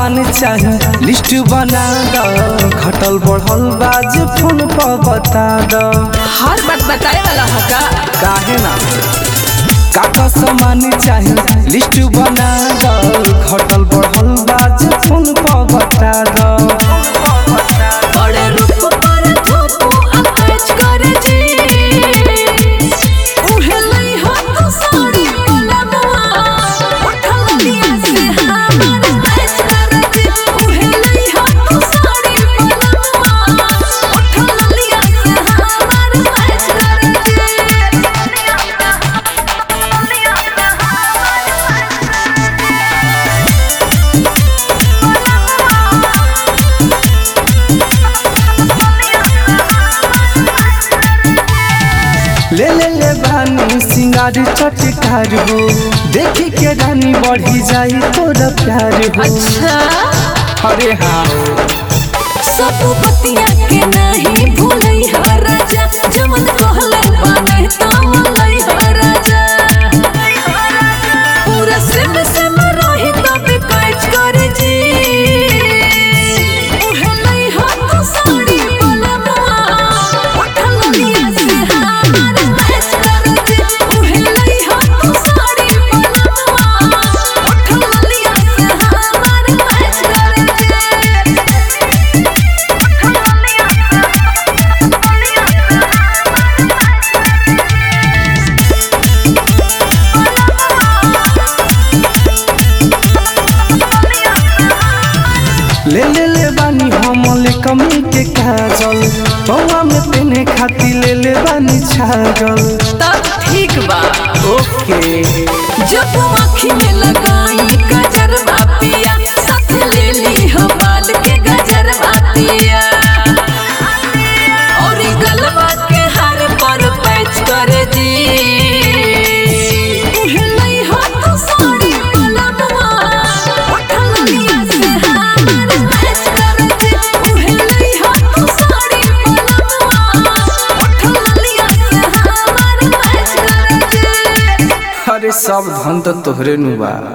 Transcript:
सामान चाही लिस्ट बना द घटल बढ़ल बाज फोन पर बता द हर बात बताए वाला होगा काहे ना काका सामान चाही लिस्ट बना द घटल बढ़ल बाज फोन पर बता द बड़े रूप पर थोपो अटैच करे जी उहे लई हाथ साड़ी वाला मुआ उठल लिया से हमार मैच करे जी उहे लई हाथ साड़ी वाला मुआ उठल लिया से हमार मैच करे ले ले ले बानी सिंगार चटकार हो देखी के रानी बढ़ी जाई तोरा प्यार हो अच्छा अरे हाँ सब बतिया के नहीं भूलई ह राजा जमन कहले बाने तमलई ह राजा पूरा सिम सिम रही तब कैच कर जी उहे लई हाथ साड़ी वाला मुआ उठल लिया से हमार मैच कर जी उहे लई हाथ साड़ी वाला मुआ उठल लिया से हमार मैच कर ले ले ले बानी हमले कमी के काजल पौवा में पेने खाती ले ले बानी छागल तब ठीक बा ओके जब आँखी में लगाई गजर पिया साथ ले ली हो बाल के गजर पिया और ई गलबा के हार पर पैच कर जी उहे लई हाथ साड़ी वाला मुआ, उठल लिया से हमार मैच कर जी। उहे लई हाथ साड़ी वाला मुआ, उठल लिया से हमार मैच कर जी। अरे सब धन तो तोहरे नु बा